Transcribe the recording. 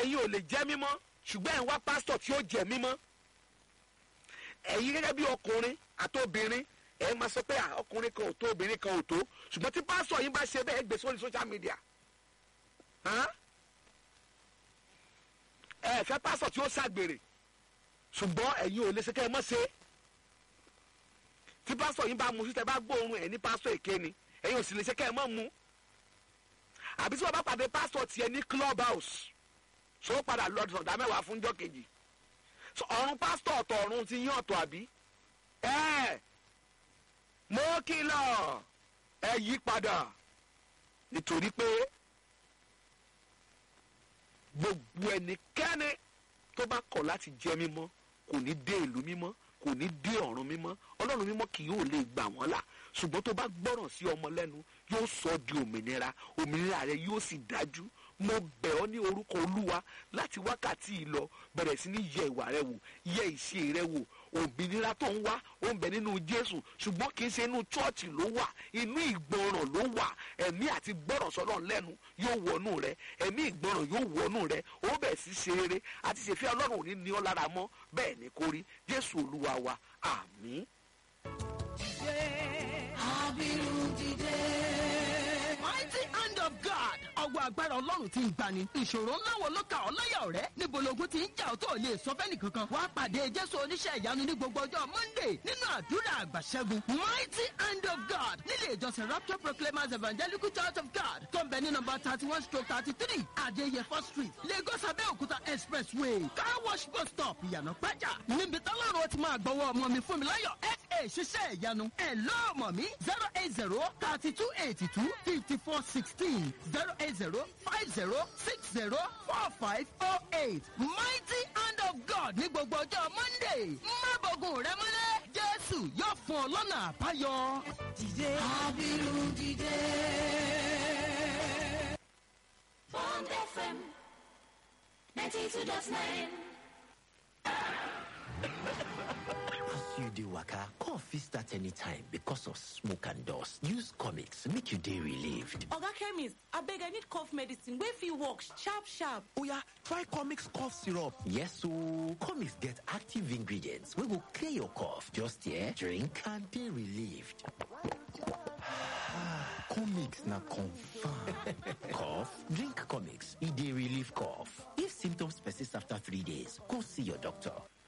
ẹ̀yin ò lè jẹ́ mímọ́ ṣùgbọ́n ẹ̀ ń wá pásítọ̀ tí ó jẹ́ mímọ́ ẹ̀yin gẹ́gẹ́ bí ọkùnrin àtobìnrin ẹ̀ máa sọ pé à, ọkùnrin kan ò tó obìnrin kan ò tó ṣùgbọ́n tí pásítọ̀ yín bá ṣe bẹ́ẹ̀ gbé sórí social media hàn? ẹ fẹ́ pásítọ̀ tí ó ṣàgbèrè ṣùgbọ́n ẹ̀yin ò lè ṣe kẹ́ ẹ mọ́ ṣe tí pásítọ̀ yín bá mu sí tẹ bá gbóòórùn ẹ̀ ní pásítọ̀ èké ni ẹ̀yin ò sì lè ṣe kẹ́ ẹ mọ́ mu àbí tí wọ́n bá pàdé pásítọ̀ tiẹ̀ ní club house ṣó padà lọ sọ̀dá mẹ́wàá fúnjọ́ kejì So, ọ̀run pásítọ̀ ọ̀tọ̀ ọ̀run ti yín ọ̀tọ̀ àbí ẹ mo kìlọ̀ ẹ yí padà nítorí pé gbogbo ẹnikẹ́ni tó bá kọ̀ láti jẹ́ mímọ́ kò ní dé ìlú mímọ́ kò ní dé ọ̀run mímọ́ ọlọ́run mímọ́ kì yóò lè gbà wọ́n là ṣùgbọ́n tó bá gbọ́ràn sí ọmọ lẹ́nu yóò sọ ọ́ di òmìnira òmìnira rẹ yóò sì dájú mo bẹ̀ ọ́ ní orúkọ olúwa láti wákàtí yìí lọ bẹ̀rẹ̀ sí ní yẹ ìwà rẹ wò yẹ ìṣe rẹ wò òmìnira tó ń wá ó ń bẹ nínú jésù ṣùgbọ́n kì í ṣe inú chọ́ọ̀chì ló wà inú ìgbọràn ló wà ẹ̀mí àti gbọ́ràn sọ́nà lẹ́nu yóò wọnú rẹ ẹ̀mí ìgbọràn yóò wọnú rẹ ó bẹ̀ sí ṣe rere àti ṣèfẹ́ ọlọ́run ò ní ní ọ́ lára mọ́ bẹ́ẹ̀ ni kò rí jésù olúwa wa àmín. mighty hand of God. ọwọ́ agbára ọlọ́run ti ń gbani. ìṣòro ńlá wo ló kà ọ́ láyà ọ̀rẹ́? níbo logun ti ń jà ọ́ tó ò lè sọ fẹ́ni kankan. wàá pàdé jésù oníṣẹ́ ìyanu ní gbogbo ọjọ́ monday nínú àdúrà àgbàṣẹ́gun. mighty hand of God nílé ìjọsìn rapture proclaimers evangelical church of God tó ń bẹ ní nọmba thirty one stroke thirty three adéyẹfọ́ street lagos abẹ́òkúta expressway car wash bus stop ìyànà pẹ́jà. níbi tọ́lọ́run ó ti máa gbọ́wọ́ ọmọ mi fún mi láyọ̀ fa ṣiṣẹ́ ìyanu ẹ̀ lọ́ọ̀mọ̀ mi zero eight zero thirty two eighty two fifty four sixteen zero eight zero five zero six zero four five oh eight mighty hand of God ní gbogbo ọjọ́ monday má bọ̀gùn rẹ mọ́lẹ̀ jésù yóò fún ọ lọ́nà àbáyọ. dìde abiru dìde. Bond FM 92.9. As you dey waka, cough fit start anytime because of smoke and dust. Use comics make you dey relieved. oga chemist abeg i need cough medicine wey fit work sharp sharp Oya, try Comix cough syrup. Yes ooo, comics get active ingredients wey go clear your cough. Just here, drink and dey relieved. Comix na confirm. Cough? Drink comics. E dey relieve cough. If symptoms persist after three days, go see your doctor.